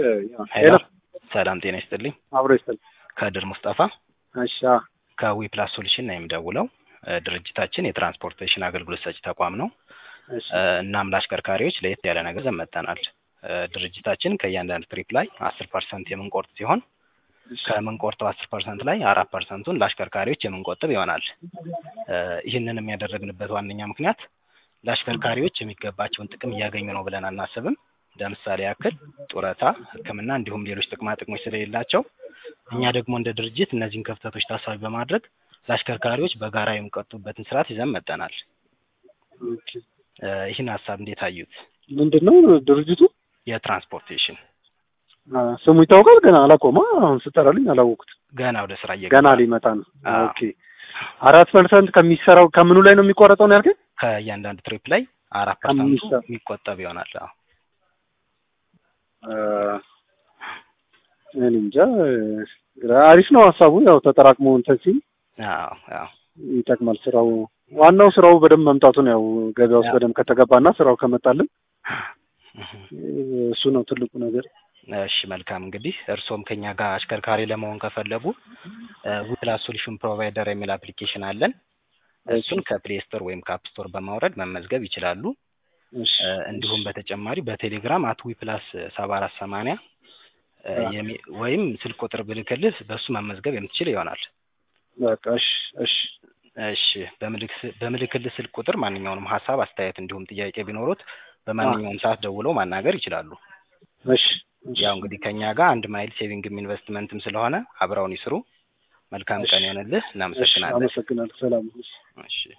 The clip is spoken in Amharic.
ሄሎ ሰላም ጤና ይስጥልኝ። አብሮ ይስጥል። ከድር ሙስጠፋ እሺ ከዊፕላስ ሶሉሽን ነው የምደውለው። እ ድርጅታችን የትራንስፖርቴሽን አገልግሎት ሰጪ ተቋም ነው። እሺ እ እናም ለአሽከርካሪዎች ለየት ያለ ነገር ይዘን መጥተናል። እ ድርጅታችን ከእያንዳንዱ ትሪፕ ላይ አስር ፐርሰንት የምንቆርጥ ሲሆን ከምንቆርጠው አስር ፐርሰንት ላይ አራት ፐርሰንቱን ለአሽከርካሪዎች የምንቆጥብ ይሆናል። እ ይህንን የሚያደረግንበት ዋነኛ ምክንያት ለአሽከርካሪዎች የሚገባቸውን ጥቅም እያገኙ ነው ብለን አናስብም። ለምሳሌ ያክል ጡረታ፣ ሕክምና እንዲሁም ሌሎች ጥቅማ ጥቅሞች ስለሌላቸው እኛ ደግሞ እንደ ድርጅት እነዚህን ክፍተቶች ታሳቢ በማድረግ ለአሽከርካሪዎች በጋራ የሚቆጥቡበትን ስርዓት ይዘን መጥተናል። ኦኬ። እ ይህን ሀሳብ እንዴት አዩት? ምንድን ነው ድርጅቱ? የትራንስፖርቴሽን አ፣ ስሙ ይታወቃል? ገና አላቆማ። አሁን ስጠራልኝ አላወቁት። ገና ወደ ስራ እየገባ ገና ሊመጣ ነው። አዎ። ኦኬ። አራት ፐርሰንት ከሚሰራው ከምኑ ላይ ነው የሚቆረጠው ነው ያልከኝ? ከእያንዳንዱ ትሪፕ ላይ አራት ፐርሰንቱ ከሚሰ- የሚቆጠብ ይሆናል። አዎ። አ፣ እኔ እንጃ። ግራ አሪፍ ነው ሀሳቡ። ያው ተጠራቅሞ እንትን ሲል አዎ አዎ ይጠቅማል። ስራው ዋናው ስራው በደንብ መምጣቱን ያው ገበያ ውስጥ ያ። በደንብ ከተገባና ስራው ከመጣልን እህ። እሱ ነው ትልቁ ነገር። እሺ መልካም እንግዲህ እርስዎም ከኛ ጋር አሽከርካሪ ለመሆን ከፈለጉ ዊፕላስ ሶሉሽን ፕሮቫይደር የሚል አፕሊኬሽን አለን። እሱን ከፕሌይ ስቶር ወይም ከአፕ ስቶር በማውረድ መመዝገብ ይችላሉ። እሺ እ፣ እንዲሁም በተጨማሪ በቴሌግራም አት ዊፕላስ ሰባ አራት ሰማንያ ወይም ስልክ ቁጥር ብልክልህ በእሱ መመዝገብ የምትችል ይሆናል። በቃ እሺ እሺ እሺ በምልክ- በምልክልህ ስልክ ቁጥር ማንኛውንም ሀሳብ፣ አስተያየት እንዲሁም ጥያቄ ቢኖሩት በማንኛውም ሰዓት ደውለው ማናገር ይችላሉ። እሺ እሺ። ያው እንግዲህ ከኛ ጋር አንድ ማይል ሴቪንግም ኢንቨስትመንትም ስለሆነ አብረውን ይስሩ። መልካም እሺ። ቀን ይሆንልህ። እሺ እናመሰግናለን። አመሰግናለሁ። ሰላም እሺ